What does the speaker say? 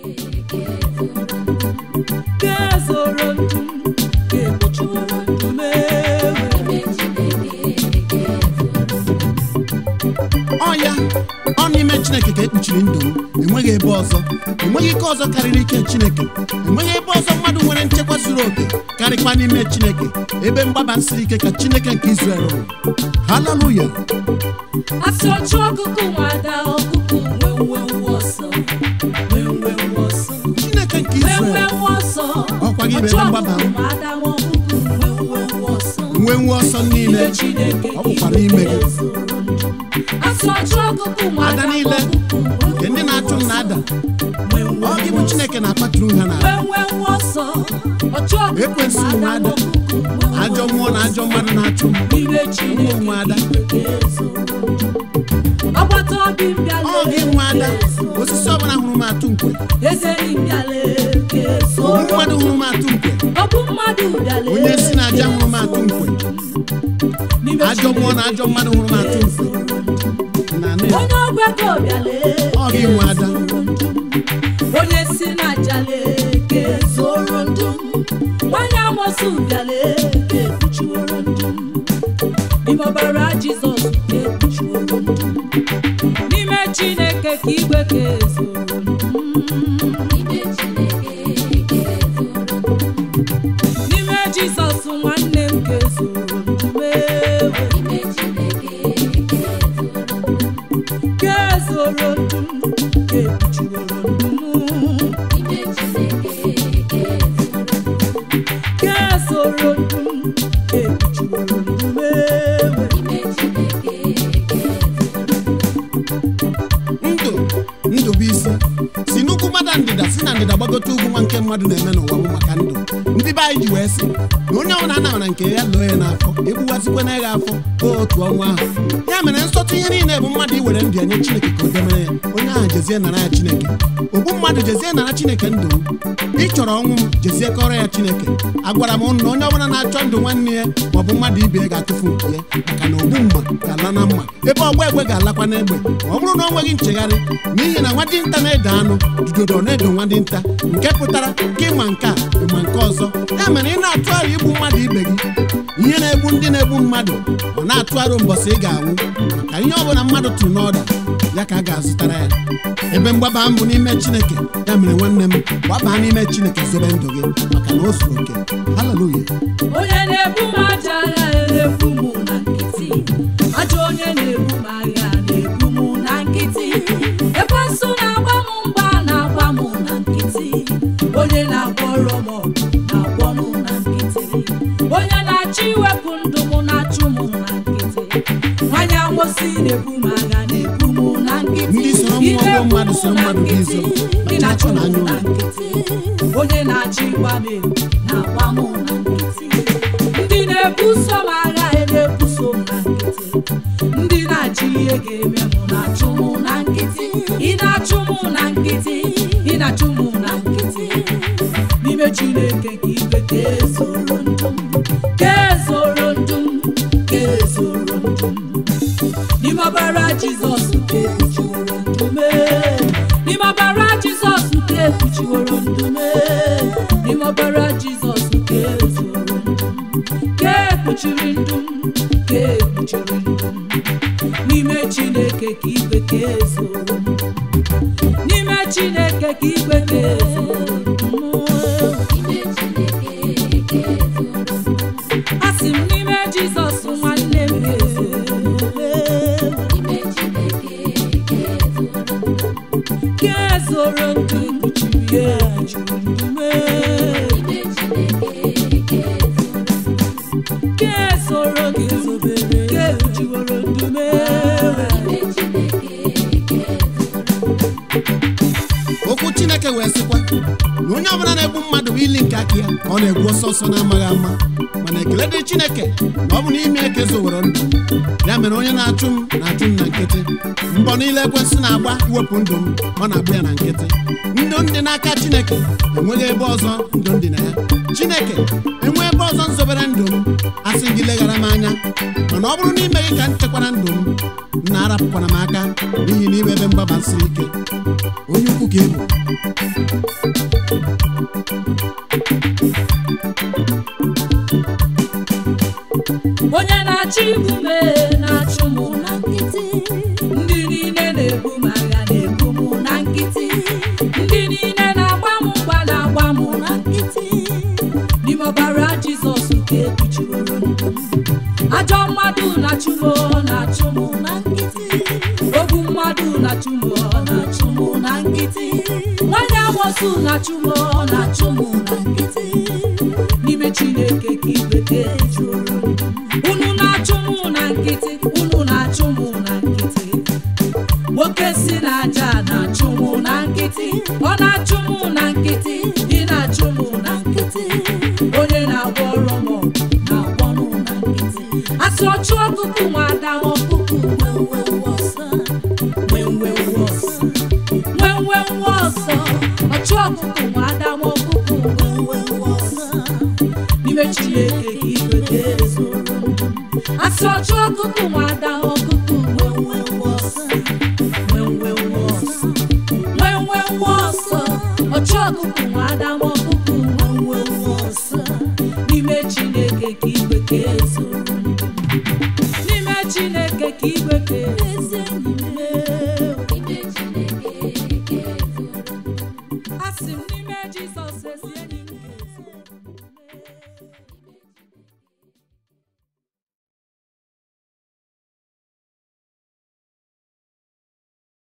ga-ezoro ndụ m ga-ekpuchiworo ndụ m ewe ọ ya ọ n'ime chineke ka ekpuchiri ndụ m enweghị ebe ọzọ enweghị ike ọzọ karịrị ike chineke enweghị ebe ọzọ mmadụ nwere nchekwa zuru oke karịkwa n'ime chineke ebe mgbaba siri ike ka chineke nke Izrel rụrụ haleluya asị ọchụ ọkụkụ nwada ọkụkụ nwe nwe ọsọ nwe nwe ọsọ chineke nke nwe Izrel nwe ọsọ Ọkwa gị bụ ọchụ ebe mgbaba ọkụkụ m. nwada ọkụkụ nwe nwe ọsọ nwee nwe ọsọ niile Ime Chineke ọ bụkwa n'ime gị asị ọchụ ọkụkụ nwada ada niile ọkụkụ nke ndị na-achụ m na-ada nwe nwe ọ gị bụ chineke na-akpatụrụ ha na nwe nwe ọsọ ọchụ ọkụkụ Ekwensu nwada nwada. ọkụkụ nwe ajọ mmụọ na ajọ mmadụ na-achụ m Ime Chineke ụmụ ada agbata obi m bịala ọ gị nwe ada osisi ọbụla hụrụ m atụ nkwe eze m bịala ke ogbu soro mmadụ hụrụ m atụ nkwe ọ bụ mmadụ bịala onye si na aja hụrụ m atụ nkwe N'ime ajọ mmụọ na ajọ mmadụ hụrụ m atụ nkwe na anụ ya onye ọgbakọ bịala ọ gị nwe ada onye si na jale ke zoro ndụ m nwanyị amosu bịala ke ekpuchiworo ndụ m n'ime ọbara jizọs ka ekpuchiworo ndụ m n'ime chineke ka igwe ka ezoro ndụ m n'ime jizọs nwanne m ka ezoro ndụ m ewe ka ezoro ndụ m ka ekpuchiworo ndụ m ka ezoro ndụ m ka ekpuchiworo ndụ m ewe ndụ ndụ bụ isi si n'ugwu mmadụ ndịda si na ndịda gbagote ugwu nwa nke mmadụ na-eme n'ụwa bụ maka ndụ ndị be anyị ji wee sị na onye ọbụla anara na nke ya lụọ ya n'afọ egbuwazikwana ya afọ ka otu ọnwa ahụ ya mere nsọtụ ihe niile bụ mmadụ iwere ndụ ya nye chineke ka o demere ya onye ahụ jezie nara ya chineke ogbu mmadụ jezie nara chineke ndụ m ị chọrọ ọnwụ m jezie kọrọ ya chineke agwara m ụnụ na onye ọbụla na-achọ ndụ nwanne ya maọbụ mmadụ ibe ya ga-atụfu nke ya maka na ogbu mgba ga-ala na mma ebe ọgba egbe ga-alakwa n'egbe ma ọ bụrụ na o nweghị nchegharị n'ihi na nwa dinta na-ede anụ judodo na-edo nwa dinta nke pụtara ka ịma nke a ịma nke ọzọ ya mere ị na-atụ aro igbu mmadụ ibe gị ihe na-egbu ndị na-egbu mmadụ ọ na-atụ aro mbọsị ị ga-anwụ maka ihe ọbụla mmadụ tụrụ n'ọda ya ka a ga-azụtara ya ebe mgbaba m bụ n'ime chineke ya mere nwanne m gbabaa n'ime chineke zobe ndụ gị maka na o zuru oke haleluya onye na-ebu m aja agha na-ebu m na nkịtị ajọ onye na-ebu m agha na-ebu m na nkịtị ekwensu na-agba m mgba na-agba m na nkịtị onye na-akpọrọ m ọgụ na-akpọ m na nkịtị onye na-achọ iwepụ ndụ m na-achụ m na nkịtị nwanyị amosi na-ebu m agha na-ebu m na nkịtị Ndị soro Ị mmụọ na-ebu mmadụ m soro na mmadụ bụ nkịtị. izo. Ị na-achụ m Anya na ụlọ. nkịtị onye na-achọ ịgba m egwu na-agba m na nkịtị ndị na-ebuso m agha e na-ebuso m na nkịtị ndị na-achọ ihe ga-eme m na-achụ m na nkịtị ị na-achụ m na nkịtị ị na-achụ m na nkịtị n'ime chineke ka igwe ka ezoro ndụ m ka ezoro ndụ m ka ezoro ndụ m n'ime ọbara jizọs ka ekpuchiworo ndụ m n'ime ọbara jizọs ka ekpuchiworo ndụ m n'ime ọbara jizọs ka ezoro ndụ m ka ekpuchiri ndụ m ka ekpuchiri ndụ m n'ime chineke ka igwe ka ezoro ndụ m n'ime chineke ka igwe ka ezoro ndụ m asị m n'ime jizọs nwanne m ka ezoro ndụ kpuchiri ya juru ndụ m ka ezoro ndụ ka ekpuchiworo ndụ m okwu chineke wee sịkwa na onye ọbụla na-egbu mmadụ bụ ili nke aka ya ka ọ na-egbu ọsọ ọsọ na-amaghị ama mana ekele dị chineke na ọ bụ n'ime eke zowere ndụ m. ya mere onye na-achụ m na-achụ m na nkịtị mbọ niile ekwensị na-agba iwepụ ndụ m ọ na-agba ya na nkịtị ndụ ndị n'aka chineke enweghị ebe ọzọ ndụ ndị na ya chineke enwee ebe ọzọ nzobere ndụ m asị gị leghara m anya mana ọ bụrụ n'ime gị ka m chekwara ndụ m m na-arapụkwara m aka n'ihi n'ime ebe mgbaba siri ike onye ukwu ka ka ị bụ onye na-achọ igbu m ee, na-achụ m na nkịtị ndị niile na-ebu m agha na-ebu m na nkịtị ndị niile na-agba m mgba na-agba m na nkịtị n'ime ọbara jizọs ka ekpuchiworo ndụ m ajọ mmadụ na-achụ m na-achụ m na nkịtị ogbu mmadụ na-achụ m na-achụ m na nkịtị nwanne amosu na-achụ m na-achụ m na nkịtị n'ime chineke ka igwe ka ezuoro m unu na-achụ m na nkịtị unu na-achụ m na nkịtị nwoke si n'aja na-achụ m na nkịtị ọ na-achụ m na nkịtị ị na-achụ m na nkịtị onye na-agwọ ọrụ m na-agwọ m na nkịtị asị ọchụ ọkụkụ nwada ọkụkụ nwenwe ọsọ nwenwe ọsọ nwenwe ọsọ ọchụ ọkụkụ nwada ọkụkụ nwenwe ọsọ n'ime chineke ka igwe ga-ezoro asị ọchụ ọkụkụ nwada ọkụkụ nwenwe ọsọ nwenwe ọsọ nwenwe ọsọ ọchụ ọkụkụ nwada ọkụkụ nwenwe ọsọ n'ime chineke ka igwe ga-ezoro n'ime chineke ka igwe ga-ezi asị m n'ime jizọs ezi